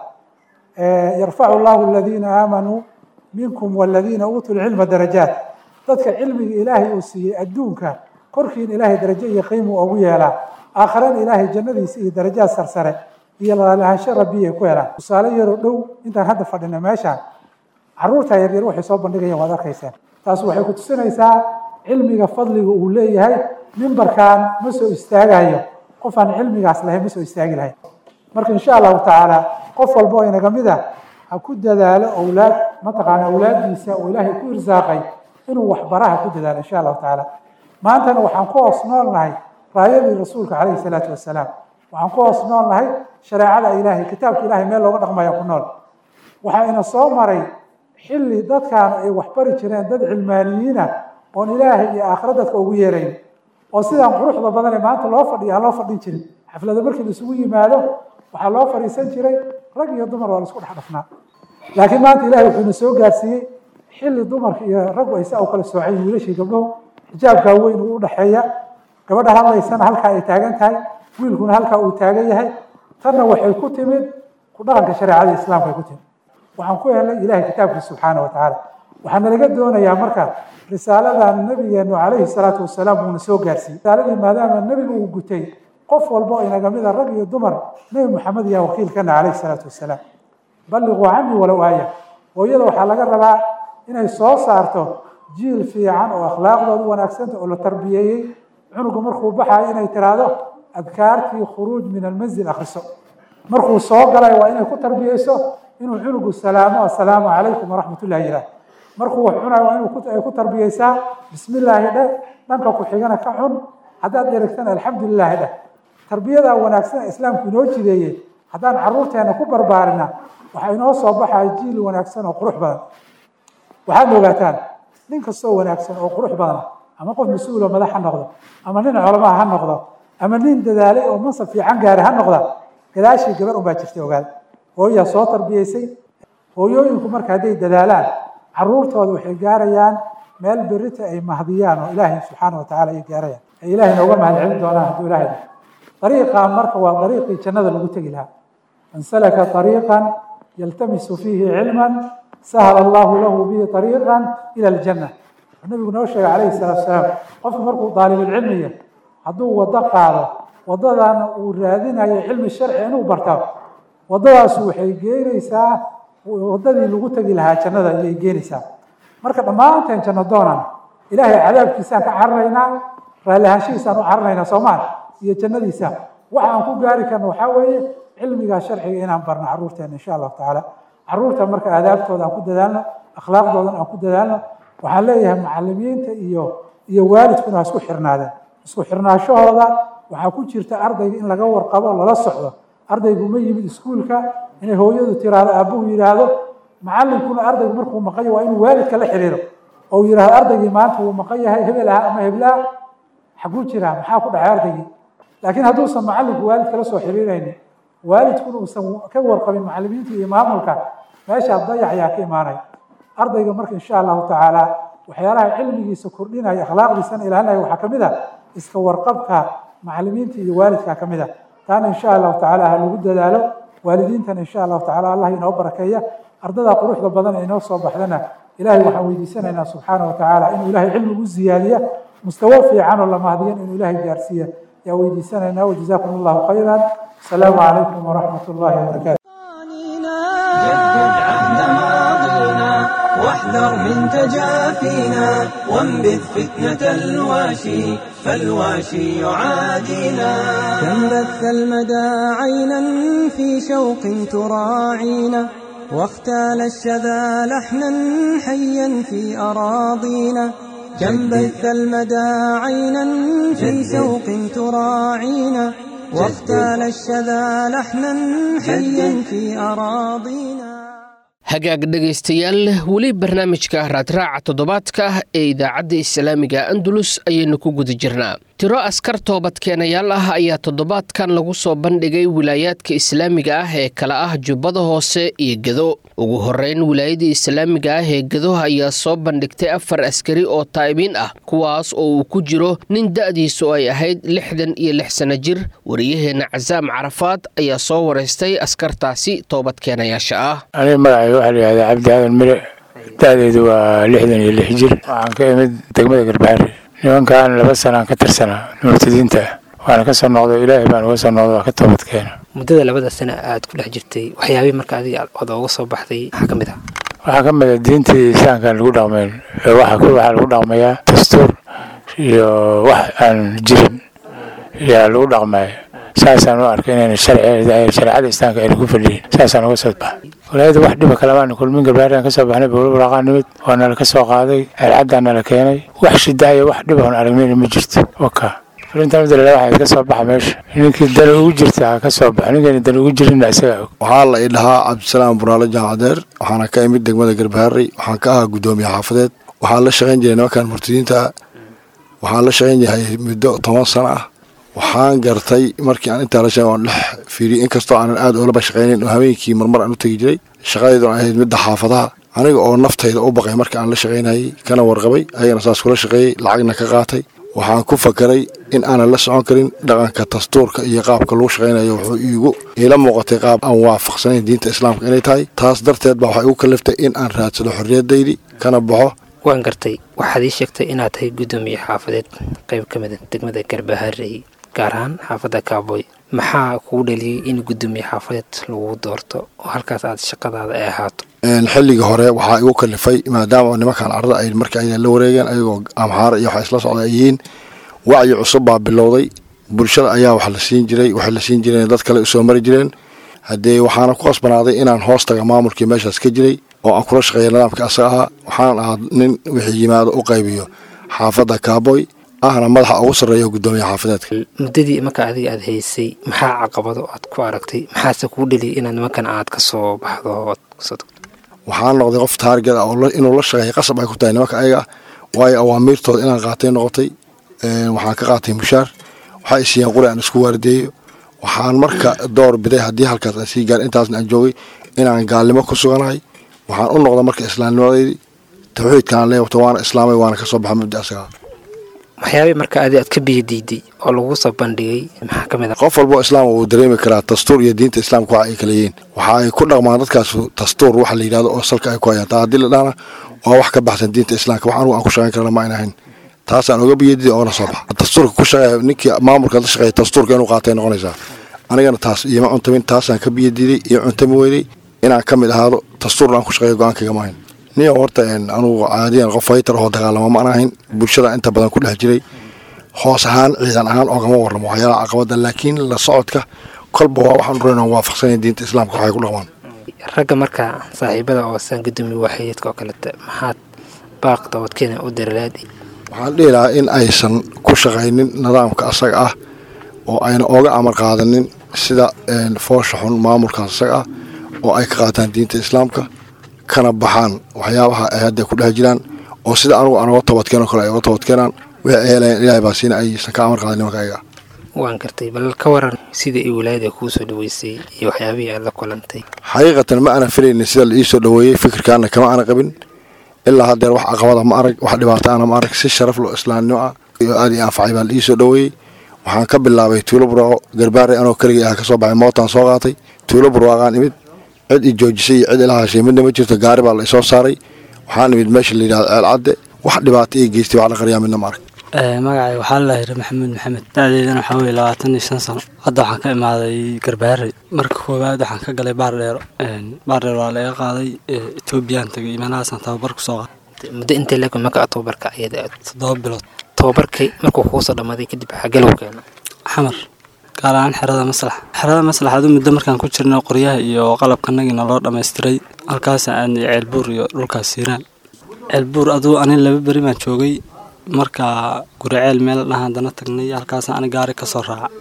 S5: yarfacu llahu aladiina aamanuu minkum waladiina uutuu lcilma darajaat dadka cilmiga ilaahay uu siiyey adduunka korkiina ilaahay darajo iyo qiimuu ugu yeelaa aakharana ilaahay jannadiisa iyo darajaad sarsare iyo lalahaansho rabbiya ku helaan tusaale yaroo dhow intaan hadda fadhina meeshaan caruurta yaryar waxay soo bandhigayaan waad arkaysaan taas waxay ku tusinaysaa cilmiga fadliga uu leeyahay mimbarkan ma soo istaagayo qof aan cilmigaas lahayn ma soo istaagi lahayn marka insha allahu tacaala qof walba oo inaga mid a ha ku dadaalo owlaad mataqaana awlaaddiisa oo ilaahay ku irsaaqay inuu waxbaraha ku dadaalo insha allahu tacaala maantana waxaan ku hoos nool nahay raayadii rasuulka calayhi salaatu wasalaam waxaan ku hoos nool nahay shareecada ilaahay kitaabka ilahay meel looga dhaqmaya ku nool waxaa ina soo maray xilli dadkan ay waxbari jireen dad cilmaaniyiina oon ilaahay iyo aakhira dadka ugu yeerayn oo sidaan quruxda badan ee maanta loo fadhiya aan loo fadhin jirin xaflada markii laisugu yimaado waxaa loo fadhiisan jiray rag iyo dumar waa laisku dhex dhafnaa laakiin maanta ilahay wuxuuna soo gaarsiiyey xilli dumarka iyo raggu ay saa u kala soocay wiilashii gabdhahu xijaabkaa weyn uu udhaxeeya gabadha hadlaysana halkaa ay taagan tahay wiilkuna halkaa uu taagan yahay tanna waxay ku timid ku dhaqanka shareecada islaamka ay ku timid waxaan ku helnay ilahay kitaabkiisa subxaana wa tacaala waxaana laga doonayaa marka risaaladan nabigeenu calayhi salaatu wasalaam uuna soo gaarsiiyey risaaladii maadaama nebigu uu gutay qof walba oo inaga mid a rag iyo dumar nebi moxamed yaa wakiilkana calayhi salaatu wasalaam balliquu canii walow aaya hooyada waxaa laga rabaa inay soo saarto jiil fiican oo akhlaaqdoodu wanaagsanta oo la tarbiyeeyey cunugu markuu baxayo inay tiraahdo adkaartii khuruuj min almanzil akhriso markuu soo galay waa inay ku tarbiyeyso inuu cunugu salaamo assalaamu calaykum waraxmat ullahi ilaah markuu wax cunayo waa inay ku tarbiyeysaa bismi illaahi dheh dhanka ku xigana ka cun haddaad dherigtana alxamdu lilaahi dheh tarbiyadaa wanaagsan islaamku inoo jideeyey haddaan caruurteena ku barbaarina waxaa inoo soo baxaya jiil wanaagsan oo qurux badan waxaad ogaataan nin kastoo wanaagsan oo qurux badan ama qof mas-uuloo madax ha noqdo ama nin culamaa ha noqdo ama nin dadaalay oo mansab fiican gaaray ha noqda gadaashii gabar unbaa jirtay ogaada hooyaa soo tarbiyeysay hooyooyinku marka hadday dadaalaan caruurtooda waxay gaarayaan meel berita ay mahdiyaan oo ilaahay subxaana wa tacala ay gaarayaan ay ilaahay nooga mahad celin doonaan hadduu ilahay dariiqan marka waa dariiqii jannada lagu tegi lahaa man salaka dariiqan yaltamisu fiihi cilman sahla allahu lahu bihi dariiqan ila aljanna nabigu noo sheegay calayhi salaatu wasalaam qofku markuu daalibulcilmiya hadduu waddo qaado waddadana uu raadinayo cilmi sharci inuu barta waddadaasu waxay geynaysaa waddadii lagu tegi lahaa jannada ayay geenaysaa marka dhammaanteen janno doonaan ilaahay cadaabkiisaan ka cararaynaa raalli ahaanshihiisaan u cararaynaa soomaal iyo jannadiisa waxa aan ku gaari karno waxaa weeye cilmiga sharciga inaan barno caruurteena insha allahu tacaala caruurta marka aadaabtooda aan ku dadaalno akhlaaqdoodan aan ku dadaalno waxaan leeyahay macalimiinta iyo iyo waalidkuna ha isku xirnaadeen isku xirnaashahooda waxaa ku jirta ardayga in laga warqabo lala socdo ardaygu ma yimid iskuulka inay hooyadu tiraahdo aabbuhu yidhaahdo macalinkuna ardaygu markuu maqan yahay waa inuu waalidka la xiriiro oo uu yidhahdo ardaygii maanta wuu maqan yahay hebel aha ama heblaha xaguu jiraa maxaa ku dhacay ardaygii laakiin hadduusan macalinku waalidka la soo xiriiraynin waalidkuna uusan ka warqabin macalimiinta iyo maamulka meeshaa dayac ayaa ka imaanaya ardayga marka insha allahu tacaala waxyaalaha cilmigiisa kordhinaya akhlaaqdiisana ilaalinaya waxaa ka mid a iska warqabka macalimiinta iyo waalidka ka mid a taana insha allahu tacaala ha lagu dadaalo waalidiintana insha allahu tacaala allah inoo barakeeya ardadaa quruxda badan ee inoo soo baxdana ilahay waxaan weydiisanaynaa subxaana wa tacaala inuu ilahay cilmigu ziyaadiya mustawo fiican oo lamahdiyan inuu ilahay gaarsiiya yaa weydiisanaynaa wajazaakum allahu khayran asalaamu calaykum waraxmat ullahi wabarakatu
S1: جدد عهد ماضينا واحذر من تجافينا وانبذ فتنة الواشي فالواشي يعادينا كم بث المدى عينا في شوق تراعينا واختال الشذا لحنا حيا في أراضينا كم بث المدى عينا في شوق تراعينا واختال الشذا لحنا حيا في أراضينا
S2: hagaag dhegaystayaal weli barnaamijka raadraaca toddobaadka ee idaacadda islaamiga andalus ayaynu ku guda jirnaa tiro askar toobadkeenayaal ah ayaa toddobaadkan lagu soo bandhigay wilaayaadka islaamiga ah ee kala ah jubbada hoose iyo gedo ugu horeyn wilaayadii islaamiga ah ee gedo ayaa soo bandhigtay afar askari oo taa'ibiin ah kuwaas oo uu ku jiro nin da'diisu ay ahayd lixdan iyo lix sano jir wariyaheenna casaam carafaad ayaa soo waraystay askartaasi toobadkeenayaasha ah
S6: waxaa la yihahdaa cabdi aadan mire da-deedu waa lixdan iyo lix jir waxaan ka imid degmada garbaxari nimankan laba sanaan ka tirsanaa murtadiinta waana ka soo noqday ilaahay baan uga soo noqday waa ka toobadkeena
S7: muddada labada sano aad ku dhex jirtay waxyaabihii marka adiga ood ooga soo baxday maxaa ka mid ah
S6: waxaa ka mid a diintii islaamkaan lagu dhaqmayn waxa waxaa lagu dhaqmayaa dastuur iyo wax aan jirin yaa lagu dhaqmaya saasaan u arkay inayna shareecada islaamka ayna ku fadhiyin saasaan uga soo baxa walaayada wax dhiba kalamaana kulmin garbaariaan ka soo baxnay bowlabaraaqaa nimid waa nala ka soo qaaday ceelcaddaa nala keenay wax shidaaya wax dhib oon aragnayna ma jirto waka filintan madalala waxay ka soo baxa meesha ninkii dani ugu jirta ha ka soo baxa ninkayna dani ugu jirinna isagaa og
S8: waxaa la idhahaa cabdisalaam buraale jaamacadeer waxaana ka imid degmada garbaharey waxaan ka ahaa guddoomiye xaafadeed waxaan la shaqayn jiray nimankan murtadiinta waxaan la shaqayn yahay muddo toban sano ah waxaan gartay markii aan intaa la sheegay waan dhex fiiriyey inkastoo aanan aad oolaba shaqaynayn oo habeenkii marmar aan u tegi jiray shaqadaydu aan ahayd midda xaafadaha aniga oo naftayda u baqay marka aan la shaqaynayay kana warqabay ayagana saas kula shaqeeyey lacagna ka qaatay waxaan ku fakaray in aanan la socon karin dhaqanka dastuurka iyo qaabka lagu shaqaynayo wuxuu iigu iila muuqatay qaab aan waafaqsanayn diinta islaamka inay tahay taas darteed baa waxay igu kaliftay in aan raadsado xorriyadaydi kana baxo
S7: waan gartay waxaad ii sheegtay inaad tahay guddoomiye xaafadeed qayb ka mida degmada garbaharey gaar ahaan xaafadda kaaboy maxaa kugu dhaliyey in guddoomiye xaafadeed lagu doorto oo halkaas aad shaqadaada ay ahaato
S8: xilligii hore waxaa igu kalifay maadaama nimankan carada ay marka ay la wareegeen ayagoo amxaara iyo waxa isla socda ay yihiin wacyi cusub baa bilowday bulshada ayaa wax la siin jiray waxay la siin jireen dad kale usoo mari jireen haddee waxaana ku qasbanaaday inaan hoos taga maamulkii meeshaas ka jiray oo aan kula shaqeeya nidaamka asaga ahaa waxaan ahaa nin wixii yimaado u qaybiyo xaafadda kaaboy ahna madaxa ugu sarreeya guddoomiye xaafadeedka
S7: muddadii marka adiga aad haysay maxaa caqabado aad ku aragtay maxaase kuu dheliyay inaad nimankan aad ka soo baxdo ood kasoo tagto
S8: waxaan noqday qof taarget ah oo inuu la shaqeeya qasab ay ku tahay nimanka ayaga ah waayo awaamiirtooda inaan qaatay noqotay waxaan ka qaatay mushaar waxaa isiiyeen quri aan isku waardeeyo waxaan marka door biday haddii halkaas aan sii gaar intaasna aan joogay inaan gaalnimo ku suganahay waxaan u noqday marka islaamnimadaydi tawxiidkaan leewata waana islaamay waana ka soo baxa mabdi asagaa
S7: waxyaabay marka adi aad ka biyo diiday oo lagu soo bandhigay maxaa ka mid a
S8: qof walbo islaam wuu dareemi karaa dastuur iyo diinta islaamka waxa ay kala yihiin waxa ay ku dhaqmaan dadkaas dastuur waxa la yidhahdo oo salka ay ku hayaan taa haddii la dhahna waa wax ka baxsan diinta islaamka wax anugu aan ku shaqayn karana ma ayna ahayn taasaan oga biyadiday oona soo baxa dastuurka ku shaqeeya ninkii maamulka la shaqeeya dastuurka inuu qaatay noqonaysaa anigana taas iyoma cuntamin taasaan ka biyadiiday iyo cuntami weynay inaan ka mid ahaado dastuurna aan ku shaqeeyo go-aankayga maahayn niyo horta anugu caadiyan qof faytar oo dagaalama ma ahayn bulshada inta badan ku dhex jiray hoos ahaan ciidan ahaan oogama warramo waxyaalaha caqabada laakiin la socodka kolba waa waxaan ureyna waafaqsanaya diinta islaamka waxay ku dhaqmaan
S7: ragga marka saaxiibada oo saan gudoomiye waaxidka oo kalete maxaad baaq dabadkeena u dirilaad
S8: waxaan dhihi lahaa in aysan ku shaqaynin nidaamka asaga ah oo ayna ooga amar qaadanin sida foosha xun maamulkaas asaga ah oo ay ka qaataan diinta islaamka kana baxaan waxyaabaha ay hadda ku dhex jiraan oo sida anugu aan uga toobadkeenoo kale ay uga toobadkeenaan wixii ay helayaan ilaahay baa siina aysan ka amar qaadanin nimanka ayaga
S7: waan gartay bal ka waran sida ay wilaayada kuu soo dhaweysay iyo waxyaabihii aad la kulantay
S8: xaqiiqatan ma ana filaynin sida la ii soo dhaweeyey fikirkaana kama ana qabin ilaa haddeer wax caqabada ma arag wax dhibaato ana ma arag si sharaf lo islaamnimo ah iyo aad ii anfacay baa la ii soo dhaweeyey waxaan ka bilaabay tuulo burwaaqo garbaare anoo keligay ah ka soo baxay mootaan soo qaatay tuulo burwaaqaan imid cid i joojisay iyo cid ila hashay midna ma jirto gaari baa la isoo saaray waxaan imid meesha la yidhahdo ceelcadde wax dhibaato ii geystay wax la qaryaa midna ma arag
S9: magacay waxaa la yidhi maxamuud maxamed da-deydana waxaa weye labaatan iyo shan sano hadda waxaan ka imaaday garbaare marka koowaad waxaan ka galay baardheero baardheero waa laga qaaday etoobiyaan tagay imaanahaasaan tababar kusoo qaaday
S7: muddo intee leeg marka tababarka ayada aad
S9: toddoba bilood
S7: tababarkii markuu kuusoo dhammaaday kadib xagee lagu keeno
S9: xamar gaar ahaan xerada maslax xerada maslax adu muddo markaan ku jirnay qoryaha iyo qalabkanagiina loo dhammaystiray halkaasaan aadnay ceelbuur iyo dhulkaas siiraan ceelbuur aduu ani laba beri baan joogay marka guriceel meel dhaha haddana tagnay halkaasaan ani gaari ka soo raaca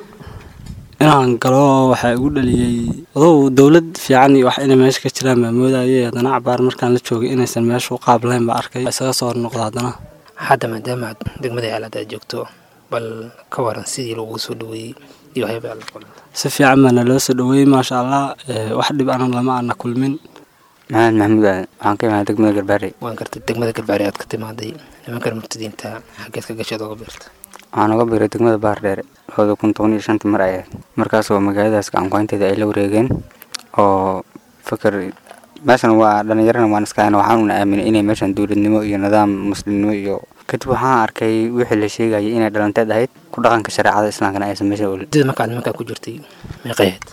S9: inaan galo waxaa igu dhaliyey adow dowlad fiican iyo wax inay meesha ka jiraan baa moodayay haddana cabaar markaan la joogay inaysan meeshu qaab lahayn baa arkay isaga soo hornoqda haddana
S7: hadda maadaama aad degmada ceelaad aad joogto bal ka waran sidii lagu soo dhaweeyey iyo waxyaaba aad la kulanta
S9: si fiican baana loo soo dhaweeyey maasha allah wax dhib ana lama aana kulmin
S10: maxamed maxamuud aadan waxaan ka imaada degmada garbaare
S7: waan gartay degmada garbaare aad ka timaaday nimankan murtadiinta xaggeed ka gashaad oga beerta
S10: waxaan uga biiray degmada baar dheere labada kun toban iyo shantii mar ay ahayd markaasoo magaaladaas gacankuhaynteeda ay la wareegeen oo fikir meeshan waa dhallinyarana waan iskaana waxaanuna aaminay inay meeshan dowladnimo iyo nidaam muslimnimo iyo kadib waxaan arkay wixii la sheegayay inay dhalanteed ahayd ku dhaqanka shareecada islaamkana aysan meesha olin
S7: sida markaad nimankaa ku jirtay meeqayahed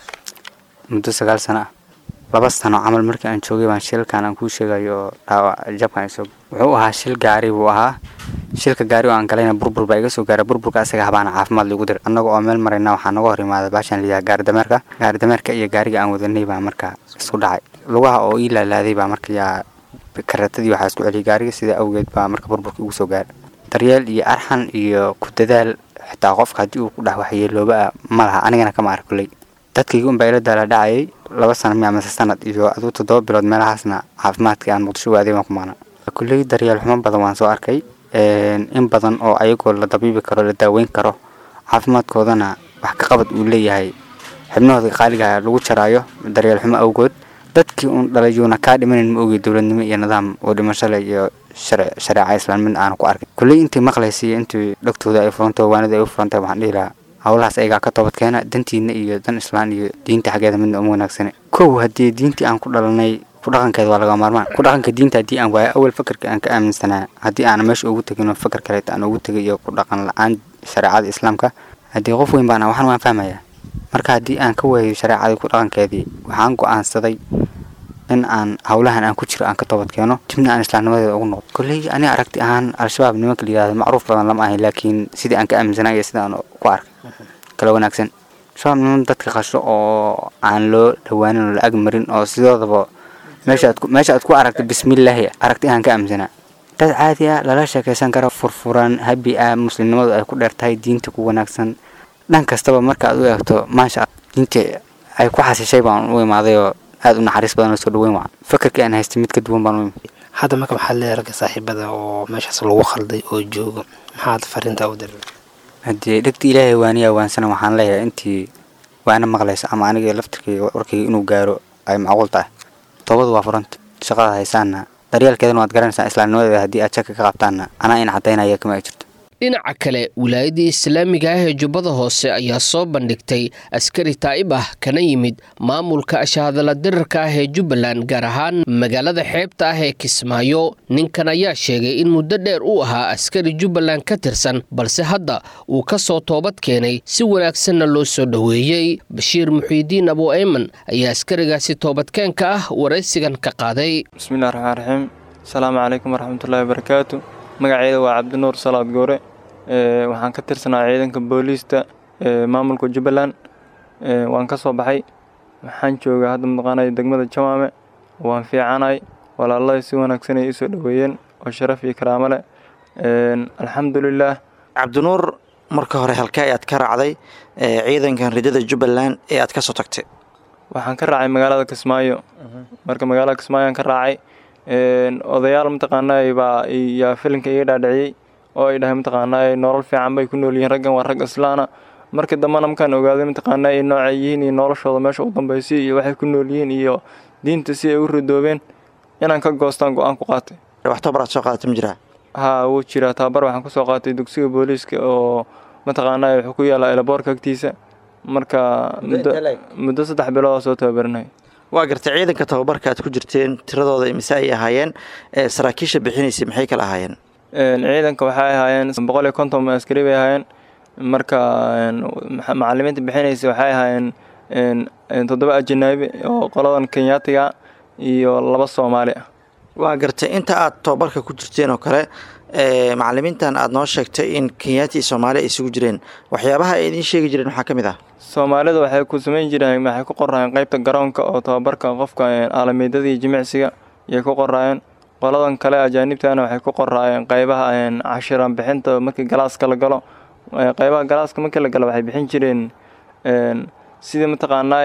S10: muddo sagaal sano ah laba sano camal markii aan joogay baan shilkan aan kuu sheegayo oo dhaawac jabkan isoo wuxuu ahaa shil gaari buu ahaa shilka gaari oo aan galayna burbur baa iga soo gaara burburka asaga habaana caafimaad lagu dir annaga oo meel marayna waxaa naga hor imaada baashaan liyaha gaari dameerka gaari dameerka iyo gaariga aan wadanay baa marka isku dhacay lugaha oo ii laalaaday baa marka yaa karatadii waxaa isku celiyay gaariga sida awgeed baa marka burburka igu soo gaara daryeel iyo arxan iyo ku dadaal xitaa qofka haddii uu ku dhex waxyeelooba ma laha anigana kama ark kulley dadkayga unbaa ila daala dhacayay laba sano miya mase sanad iyo aduu toddoba bilood meelahaasna caafimaadkii aan muqdisho waaday baan ku maana kulley daryeel xumo badan waan soo arkay in badan oo ayagoo la dabiibi karo la daaweyn karo caafimaadkoodana wax ka qabad uu leeyahay xibnahooda qaaliga lagu jaraayo daryeel xumo awgood dadkii uun dhalayuuna kaa dhimanan ma ogey dowladnimo iyo nidaam oo dhimashale iyo shareeca islaamid aanu ku arkay kulley intii maqlaysay intii dhagtooda ay furantay waanida ay u furantay waxaan dhihi lahaa howlahaas ayagaa ka toobad keena dantiina iyo dan islaan iyo diinta xaggeeda midna uma wanaagsane kow haddii diintii aan ku dhalanay ku dhaqankeeda waa laga maarmaan ku dhaqanka diinta haddii aan waayo awal fakarka aan ka aaminsanaa haddii aan meesha ugu tegin oo fakar kaleeta aan ugu tegay iyo ku dhaqan la-aan shareecada islaamka haddii qof weyn baan waxaan waan fahmayaa marka haddii aan ka waayo shareecadii ku dhaqankeedii waxaan go-aansaday in aan howlahan aan ku jiro aan ka toobad keeno dibna aan islaamnimadeeda ugu noqdo kolley ani aragti ahaan al-shabaab nimanka la yihahdo macruuf badan lama ahayn laakiin sidii aan ka aaminsanaa iyo sida aan ku arkay kala wanaagsan shabaab niman dadka qasho oo aan loo dhawaanin oo la ag marin oo sidoodaba meesha aad meesha aad ku aragta bismillaahi aragti ahaan ka aaminsanaa dad caadi ah lala sheekaysan karo furfuran habi ah muslimnimadu ay ku dheer tahay diinta ku wanaagsan dhan kastaba marka aad u eegto maasha diinta ay ku xasishay baan u imaaday oo aada u naxariis badan oo soo dhaweyn waa fakarkii aan haystay mid ka duwan baan u imid
S7: hadda marka maxaad leedahay ragga saaxiibada oo meeshaas lagu khalday oo joogo maxaad fariintaa u diray
S10: haddii dhegta ilaahay waaniyaa waansana waxaan leeyahay intii waana maqlaysa ama aniga laftirkayga warkayga inuu gaaro ay macquul tahay toobadu waa furanta shaqada haysaanna daryeelkeedana waad garanaysaa islaamnimadeeda haddii aad shaka ka qabtaanna anaa in caddaynaya kama ay jirto
S2: dhinaca kale wilaayadii islaamiga ah ee jubbada hoose ayaa soo bandhigtay askari taa'ib ah kana yimid maamulka ashahadala dirarka ah ee jubbaland gaar ahaan magaalada xeebta ah ee kismaayo ninkan ayaa sheegay in muddo dheer uu ahaa askari jubbaland ka tirsan balse hadda uu ka soo toobad keenay si wanaagsanna loo soo dhoweeyey bashiir muxiidiin abu ayman ayaa askarigaasi toobadkeenka ah waraysigan ka qaaday
S11: bismillahi raxmaan raxiim asalaamu calaykum waraxmatullaahi wabarakaatu magaceyda waa cabdinuur salaad goore waxaan ka tirsanaa ciidanka booliista maamulka jubbaland waan ka soo baxay waxaan joogaa hadda mataqaanaya degmada jamaame waan fiicanay walaaladay si wanaagsanay ii soo dhoweeyeen oo sharaf iyo karaamo leh alxamdulilaah
S12: cabdinuur marka hore halkee ayaad ka raacday ciidankan ridada jubbaland ee aad ka soo tagtay
S11: waxaan ka raacay magaalada kismaayo marka magaalada kismaayo aan ka raacay odayaal mataqaanaa baa yaa filinka iga dhaadhiciyey oo ay dhahay mataqaanaa nolol fiican bay ku nool yihiin raggan waa rag islaana markii dambena markaan ogaaday mataqaanaa ay noocay yihiin iyo noloshooda meesha u dambeysay iyo waxay ku nool yihiin iyo diinta si ay u ridoobeen inaan ka goostaan go-aan ku qaatay
S12: wax tababar aad soo qaadatay ma jiraa
S11: haa wuu jiraa tababar waxaan ku soo qaatay dugsiga booliiska oo mataqaanaa wuxuu ku yaallaa elaboorka agtiisa marka muddo saddex bilood soo tababarinay
S12: waa gartay ciidanka tababarka aad ku jirteen tiradooda mise ay ahaayeen saraakiisha bixinaysay maxay kala ahaayeen
S11: ciidanka waxay ahaayeen boqol iyo konton askari bay ahaayeen marka macalimiinta bixinaysa waxay ahaayeen toddoba ajanaabi oo qoladan kenyaatiga iyo laba soomaali ah
S12: waa gartay inta aad tababarka ku jirteen oo kale macalimiintan aad noo sheegtay in kenyaati iyo soomaali ay isugu jireen waxyaabaha ay idiin sheegi jireen waxaa ka mid ah
S11: soomaalida waxay ku samayn jireen waxay ku qoraayeen qaybta garoonka oo tababarka qofka aalamiidada iyo jimicsiga ayay ku qoraayeen qoladan kale ajaanibtana waxay ku qoraayeen qaybaha cashiran bixinta markii galaaska la galo qaybaha galaaska markii la galo waxay bixin jireen sidii mataqaanaa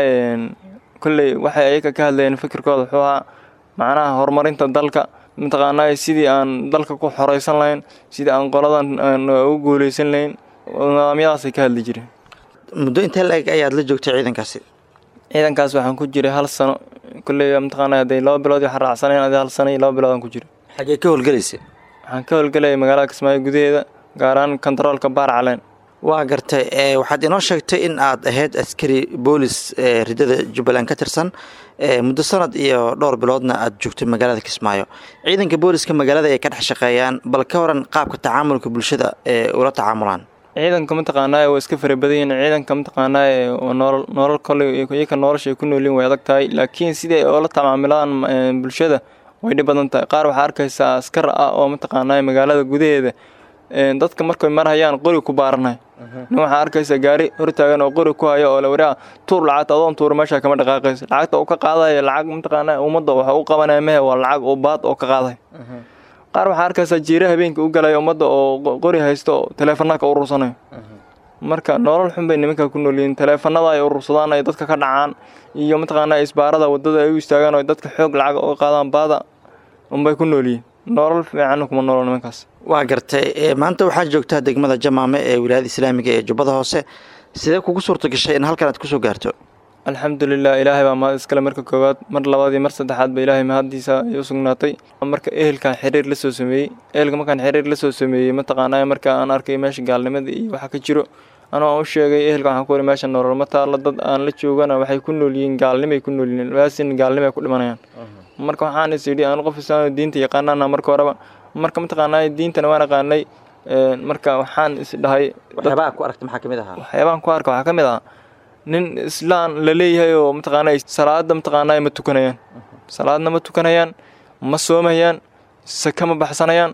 S11: kolley waxay ayaga ka hadlayeen fikirkooda wuxuu ahaa macnaha horumarinta dalka mataqaanaa sidii aan dalka ku xoreysan lahayn sidii aan qoladan u guuleysan lahayn nidaamyadaasay ka hadli jireen
S12: muddo intee la-eg ayaad la joogtay ciidankaasi
S11: ciidankaas waxaan ku jiray hal sano kolley mataqaanaa hadday laba bilood waxaan raacsanayn adi hal sano iyo laba bilood aan ku jiray
S12: xaggee ka howlgelaysa
S11: waxaan ka howlgelayay magaalada kismaayo gudaheeda gaar ahaan kontaroolka baar caleen
S12: waa gartay waxaad inoo sheegtay in aad ahayd askari boolis ridada jubbaland ka tirsan muddo sanad iyo dhowr biloodna aad joogtay magaalada kismaayo ciidanka booliska magaalada ay ka dhex shaqeeyaan bal ka waran qaabka tacaamulka bulshada ee ula tacaamulaan
S11: ciidanka mataqaanaa waa iska farabadanyihin ciidanka mataqaanaa nolol nolol kole iyaka nolosha ay ku noolyihin way adag tahay laakiin sidai ay oola tacaamilaan bulshada way dhib badan tahay qaar waxaa arkaysaa askar ah oo mataqaanaa magaalada gudaheeda dadka markay marhayaan qori ku baaranay nin waxaa arkaysa gaari hortaagan oo qori ku hayo oo la waraa tuur lacagta adoon tuura meesha kama dhaqaaqaysa lacagta uu ka qaadaya lacag mataqaanaa ummadda waxa u qabanaya mehe waa lacag oo baad oo ka qaaday qaar waxaa arkaysaa jiira habeenka u galaya ummadda oo qori haysto oo taleefanada ka urursanayo marka nolol xun bay nimanka ku noolyihiin taleefanada ay urursadaan ay dadka ka dhacaan iyo mataqaanaa isbaarada wadada ay u istaagaan oo dadka xoog lacag uga qaadaan baada unbay ku noolyihiin nolol fiican kuma noolo nimankaas
S12: waa gartay maanta waxaad joogtaa degmada jamaame ee wilaayada islaamiga ee jubbada hoose sidee kugu suurta gashay in halkan aad kusoo gaarto
S11: alxamdulilah ilaahay baa mahad iskale marka koowaad mar labaad iyo mar saddexaad ba ilaahay mahaddiisa ay u sugnaatay marka ehelkan xiriir la soo sameeyey ehelka markaan xiriir la soo sameeyey mataqaanaa marka aan arkay meesha gaalnimada iyo waxa ka jiro anuu aan u sheegay ehelka waxaan ku wari meesha nolol ma taalla dad aan la joogana waxay ku nool yihiin gaalnimay ku nool yihiin waasin gaalnimay ku dhimanayaan marka waxaan is idhi aan qof islaam diinta yaqaanana marka horeba marka mataqaanaa diintana waan aqaanay marka waxaan is dhahay
S12: waxyaabaha ku aragta maxaa kamid ahaa
S11: waxyaabahan ku arka waxaa ka mid ah nin islaan la leeyahay oo mataqaanaa salaada mataqaanaa ma tukanayaan salaadna ma tukanayaan ma soomayaan saka ma baxsanayaan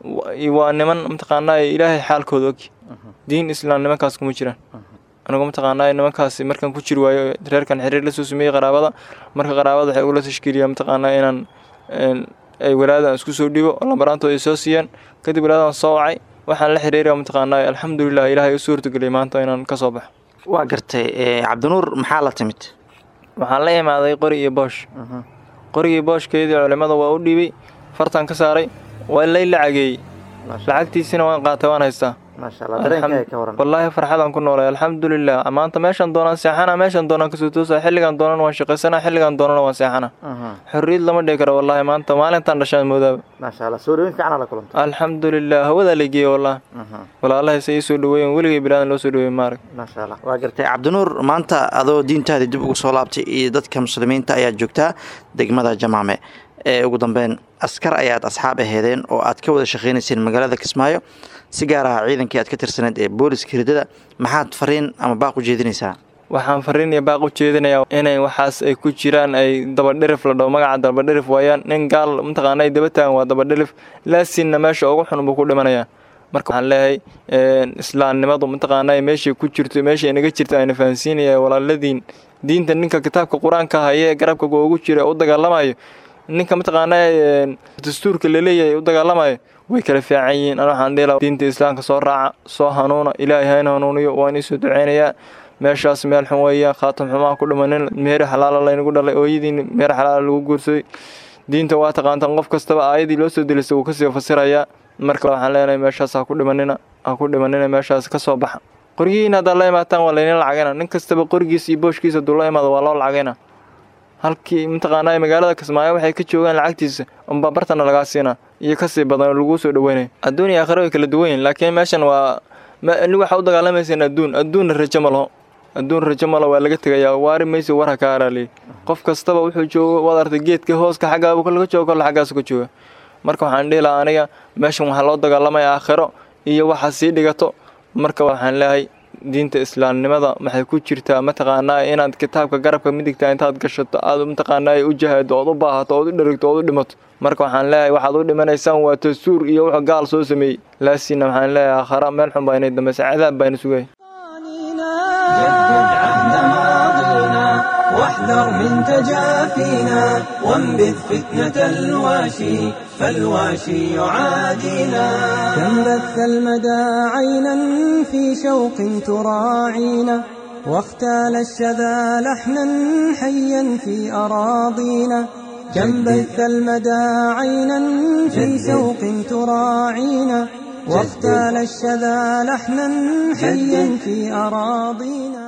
S11: waa niman mataqaanaa ilaahay xaalkooda og diin islaam nimankaas kuma jiraan anigu mataqaanaa nimankaas markaan ku jiri waayo reerkan xiriir la soo sameeyey qaraabada marka qaraabada waxay ugula tashkiiliyaan mataqaanaa inaan ay walaadan isku soo dhibo oo lambaraantooda ay soo siiyaan kadib walaadan soo wacay waxaan la xiriiraya mataqaanaa alxamdulilah ilaahay u suurtageliyay maanta inaan ka soo baxo
S12: waa gartay cabdinuur maxaa la timid
S11: waxaan la imaaday qori iyo boosh qorigii booshkeedii culimmada waa u dhiibay fartaan ka saaray waa lay lacageeyey lacagtiisina waan qaatay waan haystaa
S12: maasha allah dareenkaaga ka waran
S11: wallaahi farxadaan ku noolay alxamdulilah maanta meeshaan doonaan seexana meeshaan doonaan kasoo toosa xilligaan doonana waan shaqaysana xilligaan doonana waan seexana xorriyad lama dhihi karo wallaahi maanta maalintaan dhashaan moodaaba
S12: maasha allah soo dhaweyn fiican la kulantay
S11: alxamdulilah hawadaa la geeyey wallahi walaalahay se ii soo dhaweeyen weligay bilaadan loo soo dhaweey maarag
S12: maasha allah waa gartay cabdinuur maanta adoo diintaadii dib ugu soo laabtay iyo dadka muslimiinta ayaad joogtaa degmada jamaame ee ugu dambeyn askar ayaad asxaab aheedeen oo aad ka wada shaqaynayseen magaalada kismaayo si gaar ah ciidankii aad ka tirsaneed ee booliska hirdada maxaad fariin ama baaq u jeedinaysaa
S11: waxaan fariin iyo baaq u jeedinayaa inay waxaas ay ku jiraan ay dabadhirif la dhaho magaca dabadhirif waayaan nin gaal mataqaana ay daba taagan waa dabadhirif laasinna meesha ugu xun buu ku dhimanayaa marka waxaan leeyahay islaamnimadu mataqaana meeshay ku jirto meeshay inaga jirto ayna fahansiinaya walaaladiin diinta ninka kitaabka qur-aanka haye ee garabka ugu jira u dagaalamayo ninka mataqaana dastuurka laleeyahay u dagaalamayo way kala fiican yihiin ana waxaan dhihi diinta islaamka soo raaca soo hanuuna ilaahay hayna hanuuniyo waan iisoo duceynayaa meeshaas meel xun weeyaan khaatam xumaa ku dhimanin meeri xalaala laynagu dhalay ooyadiin meeri xalaala lagu guursaday diinta waa taqaantaan qof kastaba aayadii loo soo delisa wuu kasii fasirayaa marka waxaan leenahay meeshaas ha ku dhimanina ha ku dhimanina meeshaas ka soo baxa qorigiina haddaad la imaataan waa laydin lacagayna nin kastaba qorigiisa iyo booshkiisa hadduu la imaado waa loo lacagayna halkii mataqaanaa magaalada kismaayo waxay ka joogaan lacagtiisa unbaa bartana lagaa siinaa iyo kasii badan oo laguu soo dhaweynaya adduun iyo aakhira way kala duwan yihin laakiin meeshan waa waxaa u dagaalamayseen adduun adduunna rajo ma laho adduun rajo malo waa laga tegayaa waari maysi war ha ka araaliye qof kastaba wuxuu joogo waad artay geedka hooska xaggaabu laga joogo kolle xaggaasu ka jooga marka waxaan dhihi lahaa aniga meeshan waxaa loo dagaalamaya aakhiro iyo waxa sii dhigato marka waxaan leeyahay diinta islaamnimada maxay ku jirtaa mataqaanaa inaad kitaabka garabka midigta intaad gashato aad mataqaanaa u jahaado ood u baahato ood u dherigto ood u dhimato marka waxaan leeyahay waxaad u dhimanaysaan waa dastuur iyo wuxuu gaal soo sameeyey laasiina waxaan leeyahay aakhara meel xun baa inay dambaysa cadaab baa ina sugaya
S1: واحذر من تجافينا وانبذ فتنة الواشي فالواشي يعادينا
S13: كم بث المدى عينا في شوق تراعينا واختال الشذا لحنا حيا في أراضينا كم بث المدى عينا في شوق تراعينا واختال الشذا لحنا حيا في أراضينا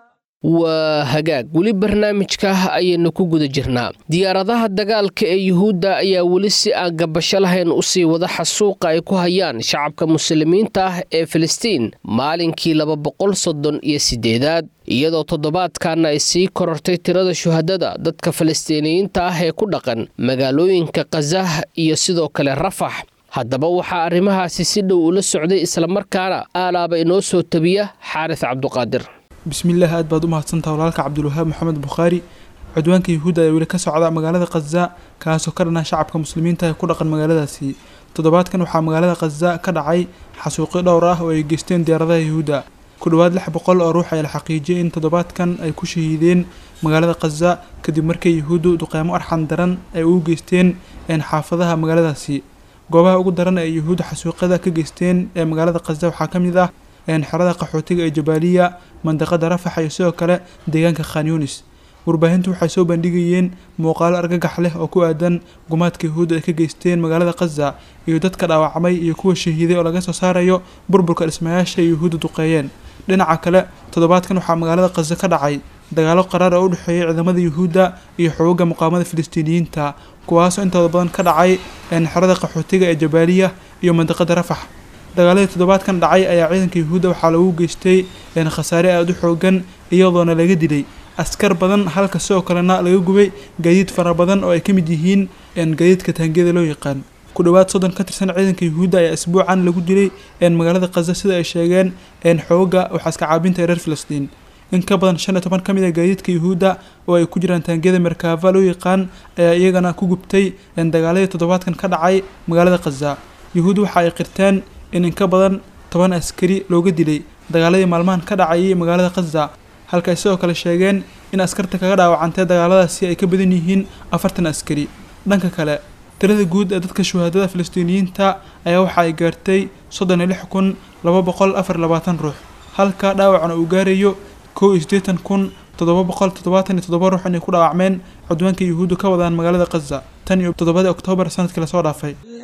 S2: waa hagaag weli barnaamijka ayaynu ku guda jirnaa diyaaradaha dagaalka ee yuhuudda ayaa weli si aan gabasho lahayn usii wada xasuuqa ay ku hayaan shacabka muslimiinta ah ee filistiin maalinkii laba boqol soddon iyo siddeedaad iyadoo toddobaadkanna ay sii korortay tirada shuhadada dadka falastiiniyiinta ah ee ku dhaqan magaalooyinka khazah iyo sidoo kale rafax haddaba waxaa arrimahaasi si dhow ula socday islamarkaana aalaaba inoo soo tabiya xaaris cabduqaadir
S14: bismillaah aad baad u mahadsantaha walaalka cabdulwahaab maxamed bukhaari cudwaanka yuhuudda ayaa weli ka socda magaalada khaza kaasoo ka dhanaa shacabka muslimiinta ee ku dhaqan magaaladaasi toddobaadkan waxaa magaalada khaza ka dhacay xasuuqyo dhowr ah oo ay geysteen diyaaradaha yuhuudda ku dhowaad lix boqol oo ruux ayaa la xaqiijiyay in toddobaadkan ay ku shahiideen magaalada khaza kadib markii yuhuuddu duqeymo arxan daran ay ugu geysteen xaafadaha magaaladaasi goobaha ugu daran ee yuhuudda xasuuqyada ka geysteen ee magaalada khaza waxaa ka mid ah xerada qaxootiga ee jabaaliya mandaqada rafax iyo sidoo kale deegaanka khan yunis warbaahintu waxay soo bandhigayeen muuqaalo argagax leh oo ku aadan gumaadka yuhuudda ay ka geysteen magaalada khaza iyo dadka dhaawacmay iyo kuwa shahiiday oo laga soo saarayo burburka dhismayaasha ay yuhuudda duqeeyeen dhinaca kale toddobaadkan waxaa magaalada khaza ka dhacay dagaalo qaraar oo u dhexeeyay ciidamada yuhuudda iyo xoogagga muqaamada filistiiniyiinta kuwaasoo intooda badan ka dhacay xerada qaxootiga ee jabaaliya iyo mandaqada rafax dagaaladii toddobaadkan dhacay ayaa ciidanka yuhuudda waxaa lagu geystay khasaare aada u xoogan iyadoona laga dilay askar badan halka sidoo kalena laga gubay gaadiid fara badan oo ay ka mid yihiin gaadiidka taangiyada loo yaqaan ku dhowaad soddon ka tirsan ciidanka yuhuudda ayaa isbuucan lagu dilay magaalada khaza sida ay sheegeen xooga waxaaska caabinta ee reer filistiin in ka badan shan iyo toban ka mid a gaadiidka yuhuudda oo ay ku jiraan taangiyada merkaava loo yaqaan ayaa iyagana ku gubtay dagaaladii toddobaadkan ka dhacay magaalada khaza yuhuud waxa ay qirteen in in ka badan toban askari looga dilay dagaaladii maalmahan ka dhacayay magaalada khaza halka ay sidoo kale sheegeen in askarta kaga dhaawacantay dagaaladaasi ay ka badan yihiin afartan askari dhanka kale tirada guud ee dadka shuhaadada filistiiniyiinta ayaa waxa ay gaartay soddon iyo lix kun laba boqol afar labaatan ruux halka dhaawacna uu gaarayo kow iyo siddeetan kun toddoba boqol toddobaatan iyo toddoba ruux inay ku dhaawacmeen cudwaanka yuhuuddu ka wadaan magaalada khaza tan iyo toddobadii oktoobar sanadkii lasoo dhaafay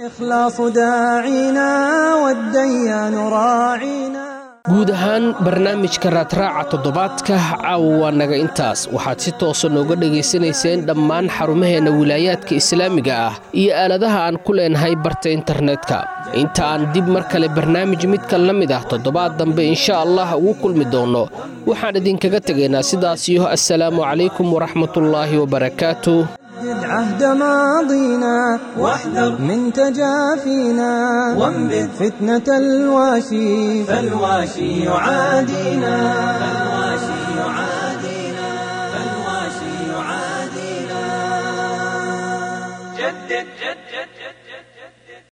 S13: الإخلاص داعينا والديان راعينا
S2: guud ahaan barnaamijka raadraaca toddobaadka caawa waa naga intaas waxaad si toosa nooga dhegaysanayseen dhammaan xarumaheenna wilaayaadka islaamiga ah iyo aaladaha aan ku leenahay barta internetka inta aan dib mar kale barnaamij midka la mid ah toddobaad dambe insha allah ugu kulmi doonno waxaan idinkaga tegaynaa sidaas iyo assalaamu calaykum waraxmatullaahi wabarakaatu
S13: جد عهد ماضينا واحذر من تجافينا وانبذ فتنة الواشي فالواشي يعادينا